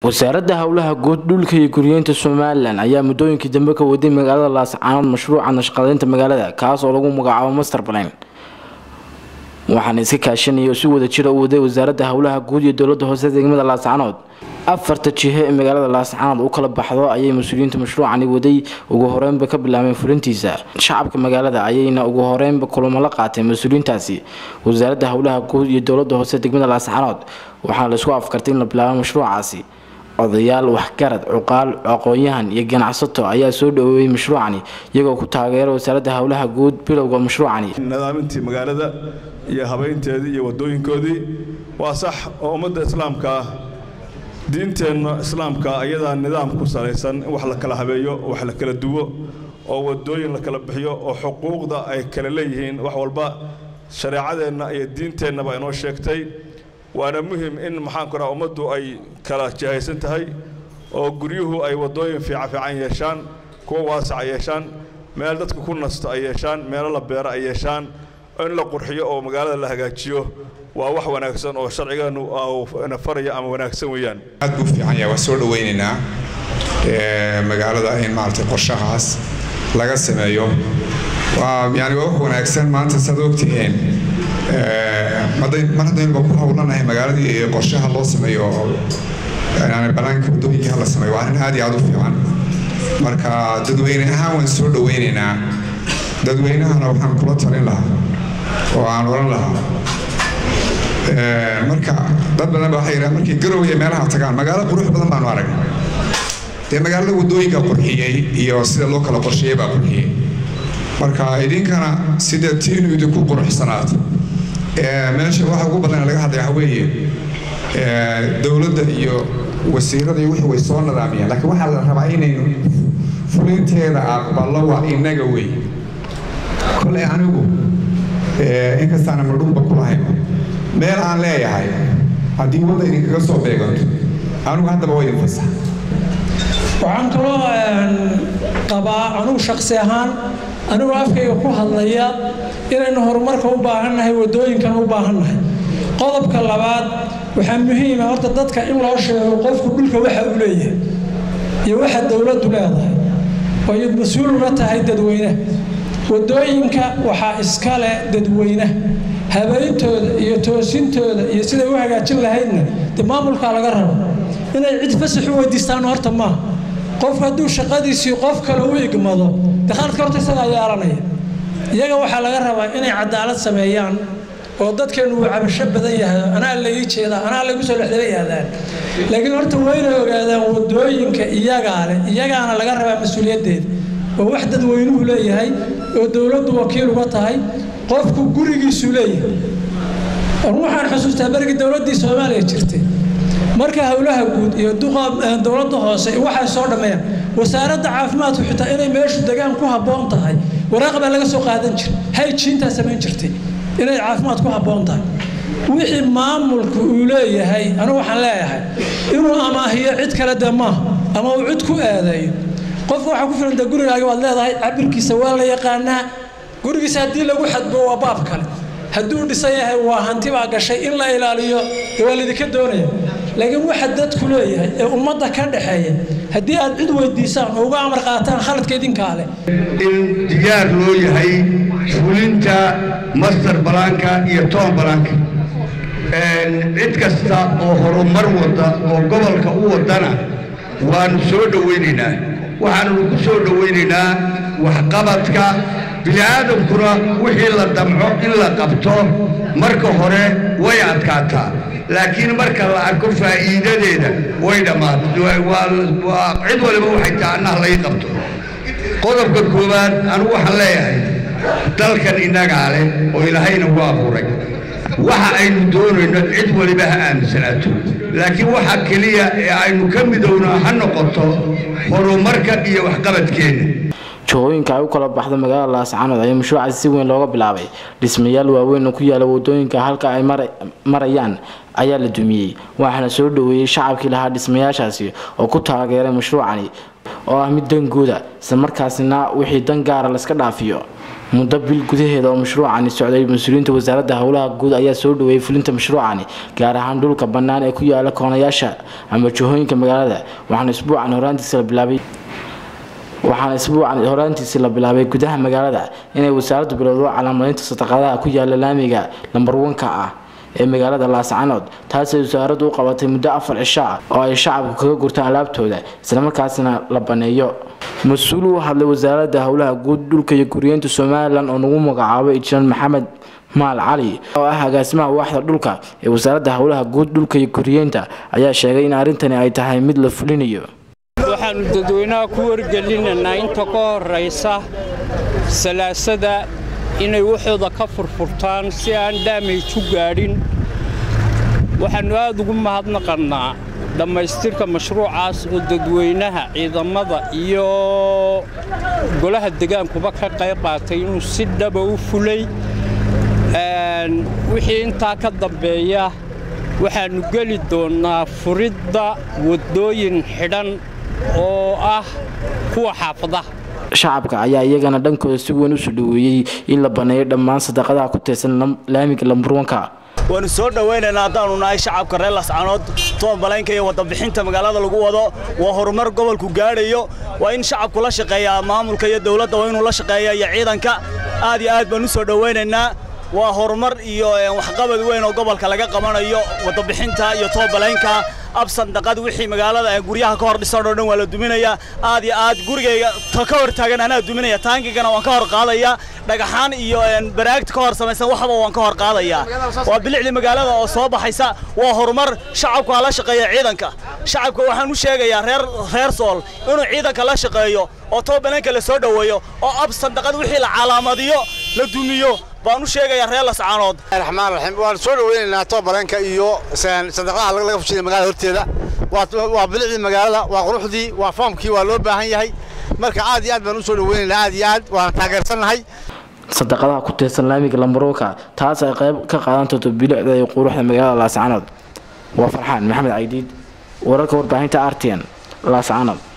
wasaaradda howlaha guud dhulka iyo guryeynta somalilan ayaa muddooyinkii dambe ka waday magaalada laascaanood mashruuca nashqadeynta magaalada kaas oo lagu magacaabo master plan waxaana iska kaashanaya oo si wada jira u waday wasaaradda howlaha guud iyo dowlada hoose degmada laascaanood afarta jihe ee magaalada laascaanood u kala baxdo ayay mas-uuliyiinta mashruucani waday ugu horeynba ka bilaabeen fulintiisa shacabka magaalada ayayna ugu horeynba kulamo la qaateen mas-uuliyiintaasi wasaaradda howlaha guud iyo dowlada hoose degmada laascaanood waxaana laisku afkartay in la bilaabo mashruucaasi odayaal waxgarad cuqaal aqoon-yahan iyo ganacsato ayaa soo dhaweeyey mashruucani iyagoo ku taageera wasaaradda howlaha guud bilowga mashruucani nadaamintii magaalada iyo habeynteedii iyo wadooyinkoodii waa sax oo ummadda islaamka ah diinteenna islaamka ayadaa nidaam ku salaysan in wax la kala habeeyo wax la kala duwo oo wadooyin la kala bixiyo oo xuquuqda ay kala leeyihiin wax walba shareecadeenna iyo diinteennaba inoo sheegtay waana muhim in maxaanku raha ummaddu ay kala jihaysan tahay oo guryuhu ay wadooyin fiica fiican yeeshaan kuwa waasaca yeeshaan meel dadka ku nasto ay yeeshaan meelo la beero ay yeeshaan in la qurxiyo oo magaalada la hagaajiyo waa wax wanaagsan oo sharcigeenu na faraya ama wanaagsan weeyaan aad buu fiican yahay waa soo dhawaynaynaa magaalada in maaragtay qorshahaas laga sameeyo waa yani waa wax wanaagsan maanta saad ogtihiin mar haddaynuba ku howlanahay magaaladii qorshaha loo sameeyo yani banaanka wadooyinka la sameeyo waa arrin aad iyo aad u fiican marka dadweyne ahaan waan soo dhawaynaynaa dadweynahana waxaan kula talin lahaa oo aan oran lahaa marka dad badan ba waxay yidhahan markay garowya meelaha tagaan magaalo qurux badan baanu aragnay dee magaalada wadooyinka qurxiyey iyo sida loo kala qorsheeyey baa qurxiyey marka idinkana sida tiinu idinku quruxsanaato meesha waxa ugu badan laga hadlaya waxa weeye dowladda iyo wasiirada iyo wixii way soo nadaamiyaan laakiin waxaa la rabaa inaynu fulinteeda aqballo waa innaga wey kolay anigu inkastaana madhunba ku lahayn meel aan leeyahay haddii wadda idinkaga soo beeganto anigu haddaba waa idin fasax waxaan kaloo qabaa anugu shaksi ahaan anigoo afkayga ku hadlaya inaynu horumarka u baahannahay wadooyinkana u baahannahay qodobka labaad waxaa muhiima horta dadka in loo sheego qofku dhulka waxa uu leeyahay iyo waxa dowladdu leedahay waayo mas-uul uga tahay dadweyne wadooyinka waxaa iskale dadweyne habayntooda iyo toosintooda iyo siday u hagaajin lahaydna dee maamulkaa laga rabo inay cid fasax u weydiistaan horta maaha qofku hadduu shaqadiisii qof kale u igmado dee khaaladka horta isagaa yeelanaya iyaga waxaa laga rabaa inay cadaalad sameeyaan oo dadkeenu uu cabasho badan yahay anaa laii jeedaa anaa laygu soo dhexdaba yaadaan laakiin horta waa inay ogaadaan wadooyinka iyagaa leh iyagaana laga rabaa mas-uuliyaddeeda oo wax dadweynuhu leeyahay oo dowladdu wakiil uga tahay qofku gurigiisuu leeyahay waxaan xusuustaa berigii dowladdii soomaaliya jirtay marka howlaha guud iyo dowladda hoose waxay soo dhammeeyaan wasaaradda caafimaadku xitaa inay meeshu degaan ku habboon tahay waraaq baa laga soo qaadan jiray hayjiintaa samayn jirtay inay caafimaad ku habboon tahay wixii maamulku uu leeyahay anigu waxaan leeyahay inuu amaahiyo cid kale dee maaha ama uu cid ku eedeeyo qofka waxaa ku filan dee gurigaaga waad leedahay cabirkiisa waa la yaqaanaa gurigiisa haddii lagu xadbo waa baab kale hadduu dhisan yahay waa hanti baa gashay in la ilaaliyo dee waa laydinka doonaya laakiin waxa dadku leeyahay ee ummadda ka dhaxeeya haddii aad cid weydiisaan oo uga amar qaataan khaladka idinkaa leh in diyaar loo yahay fulinta master balaanka iyo toon balaanka cid kasta oo horumar wada oo gobolka u wadana waanu soo dhowaynaynaa waxaannu ku soo dhowaynaynaa waxqabadka bini'aadamkuna wixii la damco in la qabto marka hore way adkaataa laakiin marka la arko faa'iidadeeda way dhammaatay cid waliba waxay tahay annaha laga qabto qodobka koowaad anigu waxaan leeyahay dalkan innagaa leh oo ilaahayna ku abuuray waxa aynu doonayno cid waliba ha aaminsanaato laakiin waxa keliya ee aynu ka midowno ha noqoto horumarka iyo waxqabadkeenna jihooyinka ay u kala baxda magaalada laascaanood ayaa mashruucaasi si weyn looga bilaabay dhismayaal waaweyn oo ku yaala wadooyinka halka ay marayaan ayaa la dumiyey waxaana soo dhaweeyey shacabkii lahaa dhismayaashaasi oo ku taageeray mashruucani oo ah mid danguuda isla markaasina wixii dan gaara layska dhaafiyo muddo bil gudaheeda oo mashruucani socday mas-uuliyiinta wasaaradda howlaha guud ayaa soo dhaweeyay fulinta mashruucani gaar ahaan dhulka bannaan ee ku yaala koonayaasha ama jihooyinka magaalada waxaana isbuucan horaantiisa la bilaabay waxaana isbuucan horaantiisii la bilaabay gudaha magaalada inay wasaaraddu bilowdo calaamadaynta sadaqadaha ku yaala laamiga lambar wanka ah ee magaalada laascanood taasay wasaaraddu u qabatay muddo afar cisho ah oo ay shacabku kaga gurtaan alaabtooda islamarkaasina la baneeyo mas-uul u hadlay wasaaradda howlaha guud dhulka iyo guriyeenta somalilan oo nagu magacaabay injineer maxamed maal cali oo ah agaasimaha waaxda dhulka ee wasaaradda howlaha guud dhulka iyo guriyeenta ayaa sheegay in arrintani ay tahay mid la fulinayo waxaannu dadweynaha ku wargelinaynaa inta ka horraysa salaasada inay waxooda ka furfurtaan si aan dhaamay-ju gaadhin waxaannu aad ugu mahadnaqannaa dhammaystirka mashruucaas oo dadweynaha ciidamada iyo golaha degaankuba ka qayb qaatay inuu si dhaba u fulay wixii intaa ka dambeeya waxaannu geli doonnaa furidda waddooyin xidhan oo ah kuwa xaafadaha shacabka ayaa iyagana dhankooda si weyn usoo dhaweeyey in la baneeyo dhammaan sadaqadaha ku tirsan laamiga lamburwanka waannu soo dhowaynaynaa haddaannu nahay shacabka reer lascanood toonbalaynka iyo wadabixinta magaalada lagu wado waa horumar gobolku gaadhayo waa in shacabku la shaqeeyaa maamulka iyo dawladda waa inuu la shaqeeya iyo ciidanka aad iyo aad baan u soo dhowaynaynaa waa horumar iyo waxqabad weyn oo gobolka laga qabanayo wadabixinta iyo toobalaynka absandaqad wixii magaalada guryaha ka hor dhisan oo dhan waa la duminayaa aad iyo aad gurigayga ka hor taagan anaa duminaya taangigana waan ka hor qaadaya dhagaxaan iyo baraagta ka hor samaysan waxba waan ka hor qaadaya waa bilicdii magaalada oo soo baxaysa waa horumar shacabku ha la shaqeeya ciidanka shacabka waxaan u sheegayaa reer reer sool inuu ciidanka la shaqeeyo oo toobalanka la soo dhoweeyo oo absandaqad wixii la calaamadiyo la dumiyo baan u sheegayaa reer lascaanood raxmaan raxiim waan soo dhaweynaynaa toobalanka iyo sadaqadaha laga fushiya magaalada horteeda waa bilicdii magaalada waa quruxdii waa foomkii waa loo baahan yahay marka aad iyo aad baan u soo dhaweynaynaa aad iyo aad waana taageersannahay sadaqadaha ku tirsan laamiga lambaroka taas ay qayb ka qaadan doonto bilicda iyo quruxda magaalada laascanood waa farxaan maxamed caydiid wararka warbaahinta artian laascanood